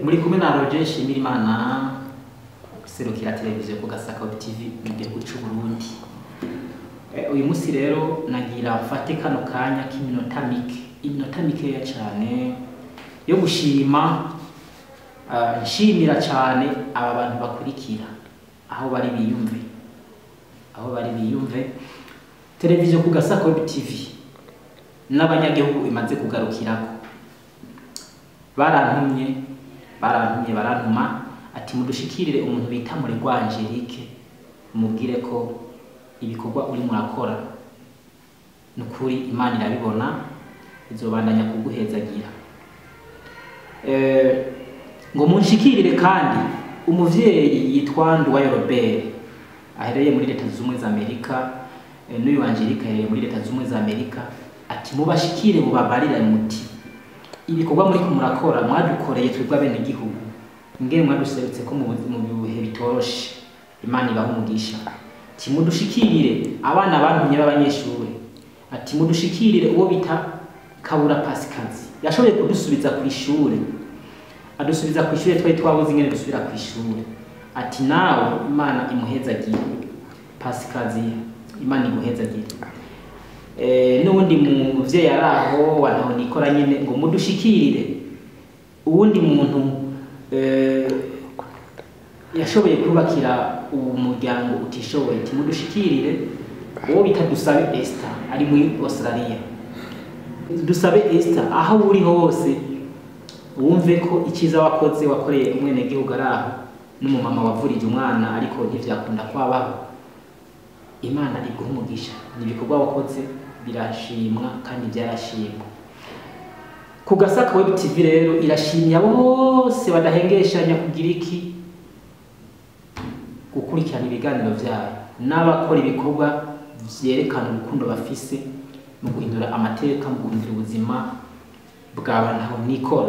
muri kumwe na Roger Nshimirimana serukira televiziyo ku Gasaka Web TV mu gihugu cy'u Burundi Eh, uyu munsi rero nagira mfate kano kanya k'iminota mike iminota mikeya cyane yo gushima ah, nshimira cyane aba bantu bakurikira aho bari biyumve aho bari biyumve televiziyo ku Gasaka Web TV n'abanyagihugu imaze kugarukirako barantumye barantumye barantuma ati mudushikirire umuntu bita Muregwa Angelique mubwire ko ibikorwa uri murakora nukuri imana irabibona izobandanya kuguhezagira Eh, ngo munshikirire kandi umuvyeyi yitwa Nduwayo Robert ahereye muri leta zunze ubumwe za Amerika eh, n'uyu Angelique ahereye muri leta zunze ubumwe za Amerika ati mubashikire mubabarira muti ibikorwa muri ko murakora mwadukoreye twebwe abene igihugu ngene mwaduserutse ko mu bu- mu bihe bitoroshe imana ibaha umugisha ati mudushikirire abana bantumye b'abanyeshuri ati mudushikirire uwo bita kabura pasikazi yashoboye kudusubiza ku ishuri adusubiza ku ishuri twari twabuze ingene dusubira ku ishuri ati nawe imana imuhezagire pasikazi imana iguhezagire Eh, n'uwundi muvyeyi ari aho wantaho nikora nyene ngo mudushikirire uwundi muntu eh, yashoboye kubakira uwo muryango utishoboye ati mudushikirire uwo bita dusabe Esther ari muri Australia dusabe Esther aho uri hose wumve ko icyiza wakoze wakoreye umwenegihugu ari aho n'umumama wavurije umwana ariko ntivyakunda kwabaho imana iguha umugisha ni ibikorwa wakoze birashimwa kandi byarashimwa ku gasaka web tv rero irashimye abo bose badahengeshanya kugira iki gukurikirana ibiganiro byayo n'abakora ibikorwa vyerekana urukundo bafise mu guhindura amateka mu guhindura ubuzima bw'abantu aho nikora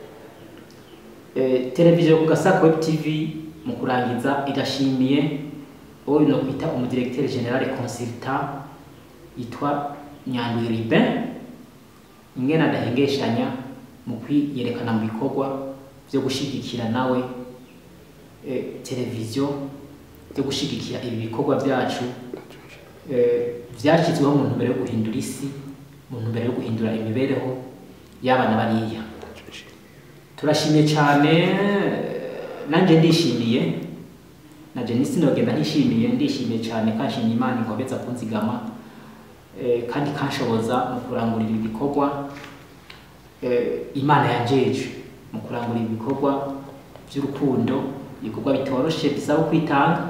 Eh, televiziyo ku gasaka web tv mu kurangiza irashimiye uwo no kwita umudirecteur general consultant yitwa Nyandwi Ribin ingene adahengeshanya mu kwiyerekana mu bikorwa byo gushigikira nawe eh, televiziyo byo gushigikira ibi bikorwa byacu eh, vyashyizweho mu ntumbero yo guhindura isi mu ntumbero yo guhindura imibereho y'abana bariya turashimye cyane nanjye ndishimiye na Jenisi nogenda ntishimiye ndishimiye cyane kanshimye Imana inkobeza kunzigama eh, kandi kanshoboza mu kurangurira ibikorwa eh, Imana yanjeje mu kurangurira ibikorwa by'urukundo ibikorwa bitoroshe bisaba kwitanga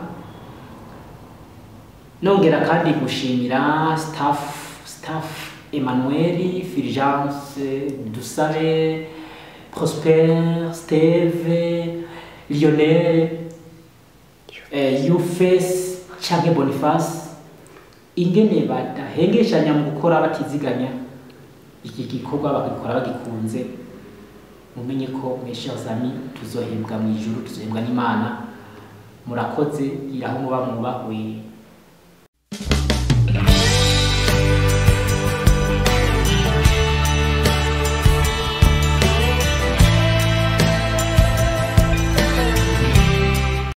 nongera kandi gushimira staff staff Emmanuel Fulgence Dusabe Prosper Steve Lionel eh, Yufes canke Boniface ingene badahengeshanya mu gukora batiziganya iki gikorwa bagikora bagikunze mumenye ko meshe azami tuzohembwa mu ijuru tuzohembwa n'Imana murakoze iraho muba mwubahwe